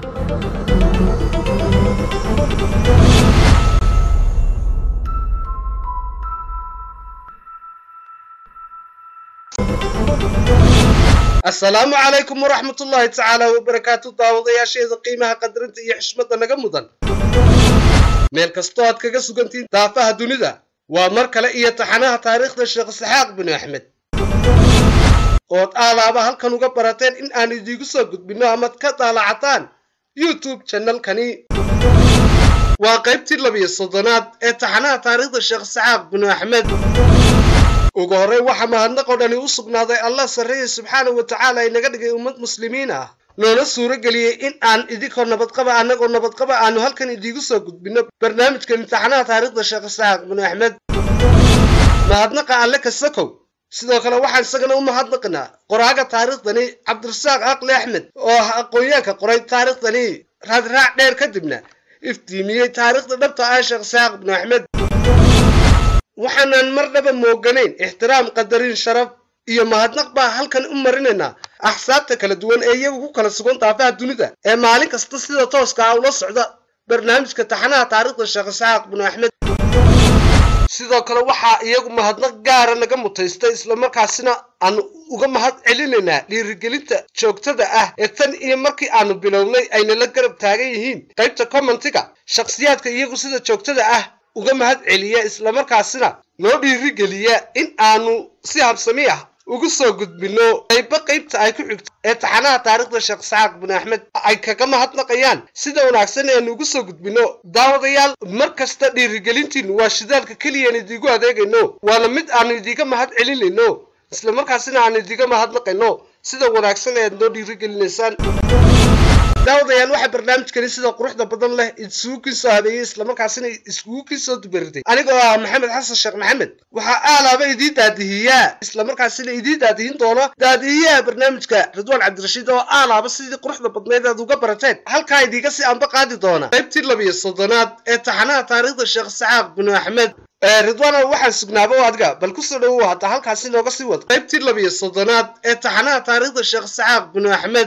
asalaamu calaykum waraxmat ullaahi tacaala wabarakaatu daawadayaasheeda qiimaha qadarinta iyo xishmadda naga mudan meel kastoo aad kaga sugantihiin daafaha dunida waa mar kale iyo taxanaha taariikhda sheekh isxaaq binu axmed ood aalaaba halkan uga barateen in aan idiigu soo gudbinno amaad ka daalacataan youtube janalkani waa qaybtii labiyo soddonaad ee taxanaha taariikhda sheekh isxaaq binu axmed ugu horey waxaa mahadnaqoo dhani u sugnaaday allah sarreeye subxaanahu wa tacaala inaga dhigay ummad muslimiin ah noona suuro geliyey in aan idinkoo nabadqaba annagoo nabadqaba aanu halkan idiigu soo gudbinno barnaamijka imtixaanaha taariikhda sheekh isxaaq binu axmed mahadnaqa alle kasakow sidoo kale waxaan isagana u mahadnaqnaa qoraaga taariikhdani cabdirasaaq aqli axmed oo ah aqoonyaanka qoray taariikhdani raadraac dheer kadibna iftiimiyey taariikhda dhabta ah sheekh isxaaq binu axmed waxaanan marnaba mooganayn ixtiraam qadarin sharaf iyo mahadnaq baa halkan u marinaynaa axsaabta kala duwan ee iyagu ku kala sugan daafaha dunida ee maalin kasta sida tooska ah ula socda barnaamijka taxanaha taariikhda sheekh isxaaq binu axmed sidoo kale waxaa iyagu mahadnaq gaara naga mutaystay islamarkaasina aanu uga mahad celinaynaa dhiirigelinta joogtada ah ee tan iyo markii aanu bilownay ayna la garab taagan yihiin qaybta commentiga shakhsiyaadka iyagu sida joogtada ah uga mahad celiya islamarkaasina noo dhiirigeliya in aanu si habsami ah ugu soo gudbinno qaybo qaybta ay ku xigto ee taxanaha taariikhda sheekh isxaaq bin axmed ay kaga mahadnaqayaan sida wanaagsan eanu ugu soo gudbinno daawadayaal mar kasta dhiirigelintiinu waa shidaalka keliyaan idiigu adeegayno waana mid aanu idiiga mahad celinayno islamarkaasina aanu idiiga mahadnaqayno sida wanaagsan ee aad noo dhiirigelinaysaan daawadayaal waxaa barnaamijkani sida quruxda badan leh isugu kiisoo habeeyey islamarkaasina iskugu kiisoo dubaritay anigoo ah maxamed xasan sheekh maxamed waxaa aalaaba idii daadihiyaa islamarkaasina idii daadihin doona daadihiyaha barnaamijka ridwaan cabdirashiid oo aalaaba sidii quruxda badneed aad uga barateen halkaa idiiga si anba qaadi doona qaybtii labiyo soddonaad ee taxanaha taariikhda sheekh isxaaq binu axmed ridwaana waxaan sugnaaba adiga bal kusoo dhowow hadda halkaasi nooga sii wad qaybtii labiyo soddonaad ee taxanaha taariikhda sheekh isxaaq binu axmed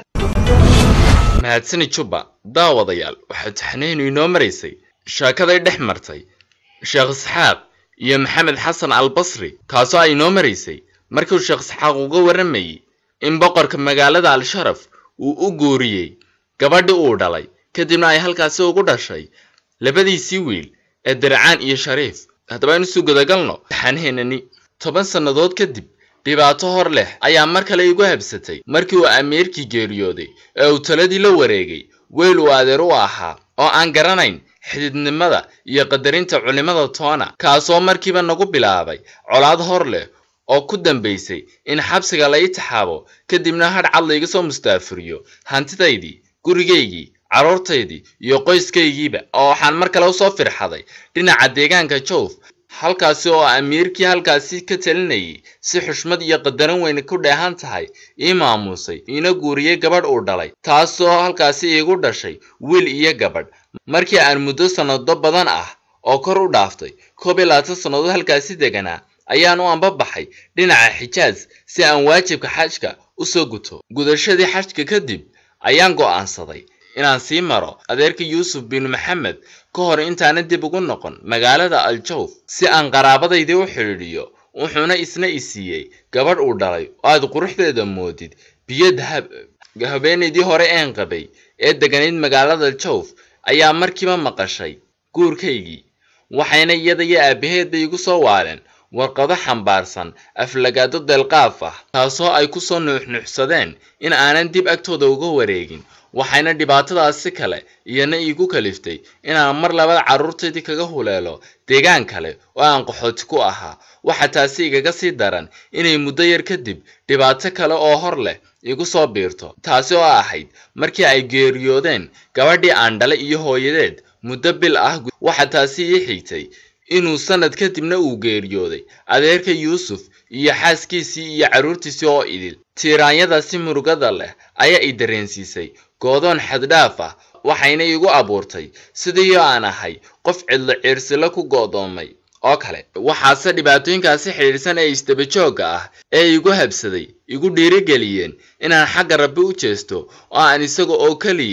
mahadsani jubba daawadayaal waxaa taxnaynu inoo maraysay sheekaday dhex martay sheekh isxaaq iyo maxamed xasan albasri kaasoo ay inoo maraysay markiu sheekh isxaaq uga warramayey in boqorka magaalada al-sharaf uu u guuriyey gabadhii uu dhalay kadibna ay halkaasi ugu dhashay labadiisii wiil ee dircaan iyo shariif haddaba aynu suu gudagalno taxaanaheenani toban sannadood kadib dhibaato hor leh ayaa mar kale igu habsatay markii uu amiirkii geeriyooday ee uu taladii la wareegay weyl uu adeer u ahaa oo aan garanayn xididnimada iyo qadarinta culimmada toona kaasoo markiiba nagu bilaabay colaad hor leh oo ku dambaysay in xabsiga la ii taxaabo kadibna hadh cad layga soo mustaafuriyo hantidaydii gurigaygii carruurtaydii iyo qoyskaygiiba oo waxaan mar kale usoo firxaday dhinaca deegaanka jowf halkaasi oo amiirkii halkaasi ka talinayay si xushmad iyo qadaran weyn ku dheehan tahay ii maamuusay iina guuriyey gabadh uu dhalay taasoo halkaasi iigu dhashay wiil iyo gabadh markii aan muddo sannado badan ah oo kor u dhaaftay koob iyo labaatan sannadood halkaasi deganaa ayaan u ambabaxay dhinaca xijaas si aan waajibka xajka u soo guto gudashadii xajka kadib ayaan go'aansaday inaan sii maro adeerka yuusuf bin maxamed ka hor intaana dib ugu noqon magaalada aljawf si aan qaraabadaydii u xidhiidhiyo wuxuuna isna i siiyey gabadh uu dhalay oo aad quruxdeeda moodid biyo dahab habeenaydii hore een qabay ee deganayd magaalada jawf ayaa markiiba maqashay guurkaygii waxayna iyada iyo aabaheedba igu soo waaleen warqado xambaarsan aflagaado deelqaaf ah taasoo ay ku soo nuuxnuuxsadeen in aanan dib agtooda uga wareegin waxayna dhibaatadaasi kale iyana iigu kaliftay inaan mar labada carruurtaydii kaga huleelo deegaan kale oo aan qaxooti ku ahaa waxa taasi igaga sii daran inay muddo yar kadib dhibaato kale oo hor leh igu soo biirto taasi oo ahayd markii ay geeriyoodeen gabadhii aan dhalay iyo hooyadeed muddo bil ah waxa taasi ii xigtay inuu sanad kadibna uu geeriyooday adeerka yuusuf iyo xaaskiisii iyo carruurtiisii oo idil tiiraanyadaasi murugada leh ayaa i dareensiisay goodoon xaddhaaf ah waxayna igu abuurtay sidii aan ahay qof cidlo ciirsilo ku go'doomay oo kale waxaase dhibaatooyinkaasi xidhiidhsan ee isdabajoogga ah ee igu habsaday igu dhiirigeliyeen inaan xagga rabbi u jeesto oo aan isaga oo keliya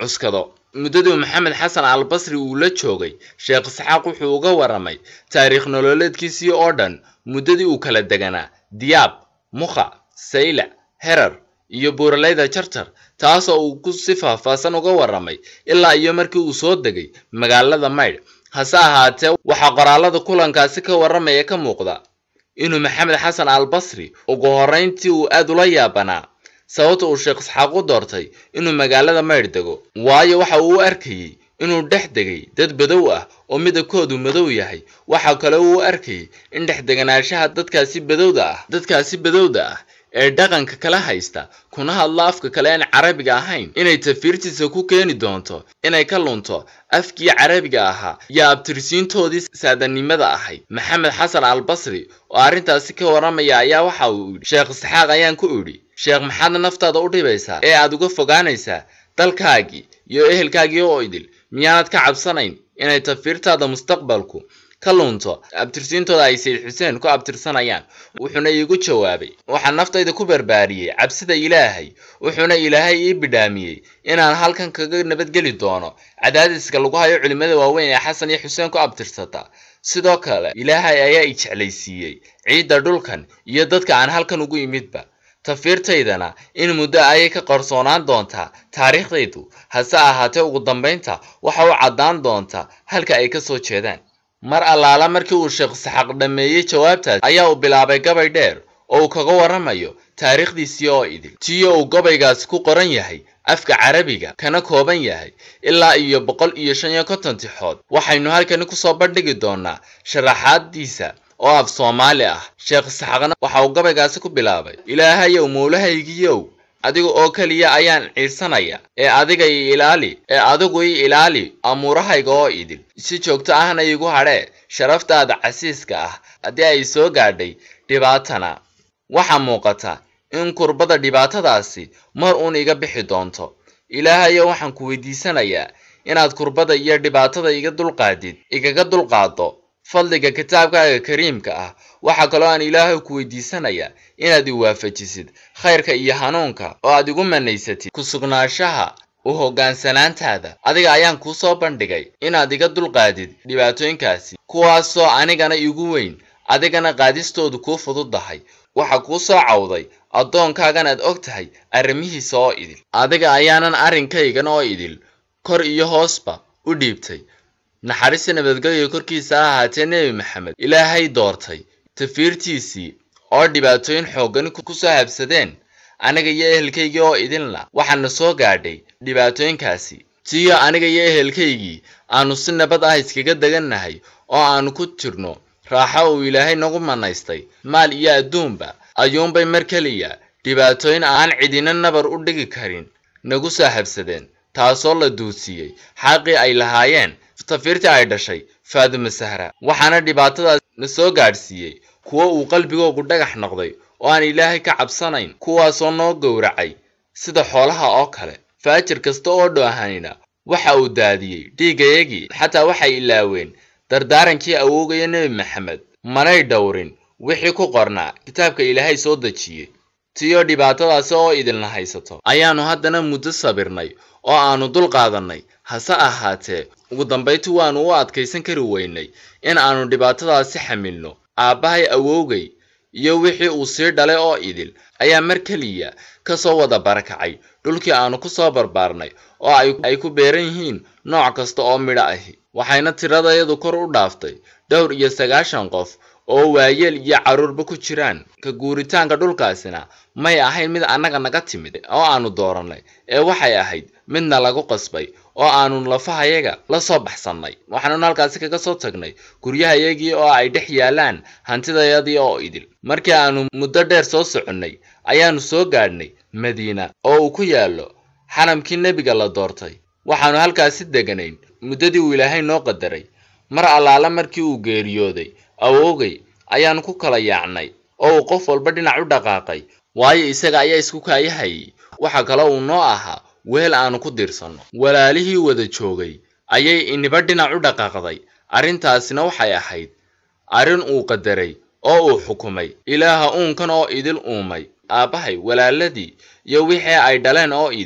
cuskado muddadii maxamed xasan albasri uu la joogay sheekh isxaaq wuxuu uga waramay taariikh nololeedkiisii oo dhan muddadii uu kala deganaa diyaab mukha saylac herar iyo buuraleyda jarjar taasoo uu ku si faahfaahsan uga waramay ilaa iyo markii uu soo degay magaalada maydh hase ahaatee waxaa qoraalada kulankaasi ka waramaya ka muuqda inuu maxamed xasan albasri ugu horrayntii uu aad ula yaabanaa sababta uu sheekh isxaaq u doortay inuu magaalada maydh dego waayo waxa uu u arkayey inuu dhex degay dad badow ah oo midabkoodu madow yahay waxa kale uu u arkayay in dhex deganaanshaha dadkaasi badowda ah dadkaasi badowda ah ee dhaqanka kala haysta kuna hadla afka kale aan carabiga ahayn inay tafiirtiisa ku keeni doonto inay ka lunto afkii carabiga ahaa iyo abtirsiintoodii saadanimada ahayd maxamed xasan albasri oo arrintaasi ka waramaya ayaa waxa uu yidhi sheekh isxaaq ayaan ku idhi sheekh maxaad naftaada u dhibaysaa ee aad uga fogaanaysaa dalkaagii iyo ehelkaagii oo idil miyaanad ka cabsanayn inay tafiirtaada mustaqbalku ka lunto abtirsiintooda ay sayid xuseen ku abtirsanayaan wuxuuna iigu jawaabay waxaan naftayda ku barbaariyey cabsida ilaahay wuxuuna ilaahay ii bidhaamiyey inaan halkan kaga nabadgeli doono cadaadiska lagu hayo culimmada waaweyn ee xasan iyo xuseen ku abtirsata sidoo kale ilaahay ayaa i jeclaysiiyey ciidda dhulkan iyo dadka aan halkan ugu imidba tafiirtaydana in muddo ayay ka qarsoonaan doontaa taariikhdaydu hase ahaatee ugu dambaynta waxa u caddaan doontaa halka ay ka soo jeedaan mar allaala markii uu sheekh isxaaq dhammeeyey jawaabtaas ayaa uu bilaabay gabay dheer oo uu kaga warramayo taariikhdiisii oo idil tiyo uu gabaygaasi ku qoran yahay afka carabiga kana kooban yahay ilaa iyo boqol iyo shan iyo konton tixood waxaynu halkani kusoo bandhigi doonaa sharaxaadiisa oo af soomaali ah sheekh isxaaqna waxa uu gabaygaasi ku bilaabay ilaahayow mowlahaygiyow adiga oo keliya ayaan ciidsanaya ee adiga ii ilaali ee adigu ii ilaali amuurahayga oo idil si joogto ahna iigu hadhee sharaftaada casiiska ah haddii ay soo gaadhay dhibaatana waxaa muuqata in kurbada dhibaatadaasi mar uun iga bixi doonto ilaahayo waxaan ku weydiisanayaa inaad kurbada iyo dhibaatada iga dulqaadid igaga dulqaado fadliga kitaabkaaga kariimka ah waxaa kaloo aan ilaahay ku weydiisanayaa inaad i waafajisid khayrka iyo hanuunka oo aad igu manaysatid ku sugnaanshaha u hoggaansanaantaada adiga ayaan kuu soo bandhigay inaad iga dulqaadid dhibaatooyinkaasi kuwaasoo anigana igu weyn adigana qaadistoodu kuu fududdahay waxa kuu soo cawday addoonkaagan aad og tahay arrimihiisa oo idil adiga ayaanan arrinkaygan oo idil kor iyo hoosba u dhiibtay naxariista nabadgelyo korkiisa ha ahaatee nebi maxamed ilaahay doortay tafiirtiisii oo dhibaatooyin xooggani ku soo habsadeen aniga iyo ehelkaygii oo idilna waxaana soo gaadhay dhibaatooyinkaasi tiyo aniga iyo ehelkaygii aanu si nabad ah iskaga degannahay oo aanu ku jirno raaxo uu ilaahay nagu manaystay maal iyo adduunba ayuunbay mar keliya dhibaatooyin aan cidina nabar u dhigi karin nagu soo habsadeen taasoo la duudsiiyey xaqii ay lahaayeen tafiirtii ay dhashay faaduma sahra waxaana dhibaatadaas na soo gaadhsiiyey kuwo uu qalbigoogu dhagax noqday oo aan ilaahay ka cabsanayn kuwaasoo noo gowracay sida xoolaha oo kale faajir kasta oo dhoohanina waxa uu daadiyey dhiigayagii xataa waxay ilaaween dardaarankii awoogaya nebi maxamed manay dhowrin wixii ku qornaa kitaabka ilaahay soo dejiyey tiyo dhibaatadaasi oo idilna haysato ayaannu haddana muddo sabirnay oo aanu dul qaadannay hase ahaatee ugu dambayti waannu u adkaysan kari weynay in aanu dhibaatadaasi xamilno aabbahay awowgay iyo wixii uu sii dhalay oo idil ayaa mar keliya ka soo wada barakacay dhulkii aanu ku soo barbaarnay oo ay ku beeran yihiin nooc kasta oo midho ahi waxayna tiradayadu kor u dhaaftay dhowr iyo sagaashan qof oo waayeel iyo carruurba ku jiraan ka guuritaanka dhulkaasina may ahayn mid annaga naga timid oo aanu doorannay ee waxay ahayd midna lagu qasbay oo aanu lafahayaga la soo baxsannay waxaanuna halkaasi kaga soo tagnay guryahayagii oo ay dhex yaallaan hantidayadii oo idil markii aanu muddo dheer soo soconnay ayaannu soo gaadhnay madiina oo uu ku yaallo xaramkii nebiga la doortay waxaannu halkaasi deganayn muddadii uu ilaahay noo qadaray mar allaala markii uu geeriyooday awoogay ayaannu ku kala yaacnay oo uu qof walba dhinac u dhaqaaqay waayo isaga ayaa isku kaayahayay waxa kale uu noo ahaa weel aanu ku diirsanno walaalihii wada joogay ayay iniba dhinac u dhaqaaqday arrintaasina waxay ahayd arrin uu qadaray oo uu xukumay ilaaha uunkan oo idil uumay aabbahay walaaladii iyo wixii ay dhaleen oo idil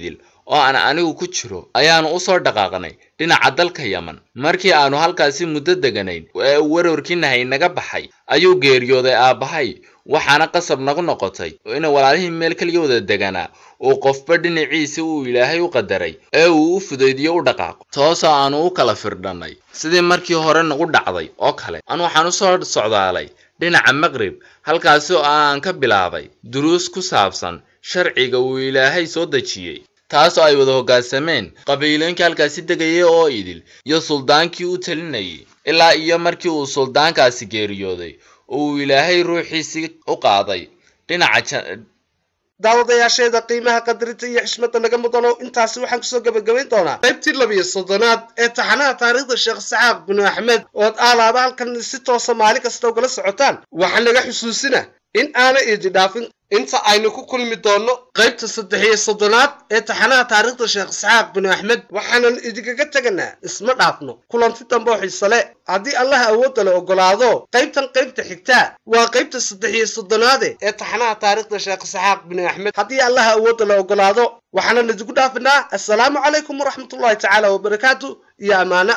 oo aan anigu ku jiro ayaanu usoo dhaqaaqnay dhinaca dalka yaman markii aanu halkaasi muddo deganayn ee uu warwarkiinahay naga baxay ayuu geeriyooday aabbahay waxaana qasab nagu noqotay in walaalihii meel kaliya wada deganaa uu qofba dhinaciisa uu ilaahay u qadaray ee uu u fudaydiyo u dhaqaaqo toosoo aanu u kala firdhannay sidii markii hore nagu dhacday oo kale an waxaan usoo socdaalay dhinaca maqrib halkaasi oo aan ka bilaabay duruus ku saabsan sharciga uu ilaahay soo dejiyey taasoo ay wada hoggaansameen qabiilooyinkii halkaasi degayay oo idil iyo suldaankii u talinayay ilaa iyo markii uu suldaankaasi geeriyooday oo uu ilaahay ruuxiisii u qaaday dhinaca daawadayaasheeda qiimaha qadarinta iyo xishmada naga mudano intaasi waxaan kusoo gebagabayn doonaa qaybtii labiyo soddonaad ee taxanaha taariikhda sheekh saxaaq binu axmed ood aalaaba halkan si toosa maalin kasta ugala socotaan waxaa naga xusuusina in aana idi dhaafin inta aynu ku kulmi doonno qaybta saddex iyo soddonaad ee taxanaha taariikhda sheekh isxaaq binu axmed waxaanan idinkaga teganaa isma dhaafno kulanti dambe oo xiisale haddii allah awoodda la oggolaado qaybtan qaybta xigtaa waa qaybta saddex iyo soddonaade ee taxanaha taariikhda sheekh isxaaq binu axmed haddii allah awoodda la oggolaado waxaanan idinku dhaafinaa assalaamu calaykum waraxmatullahi tacaala wabarakaatu iyo ammaano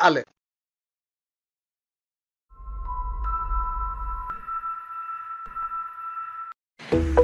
alle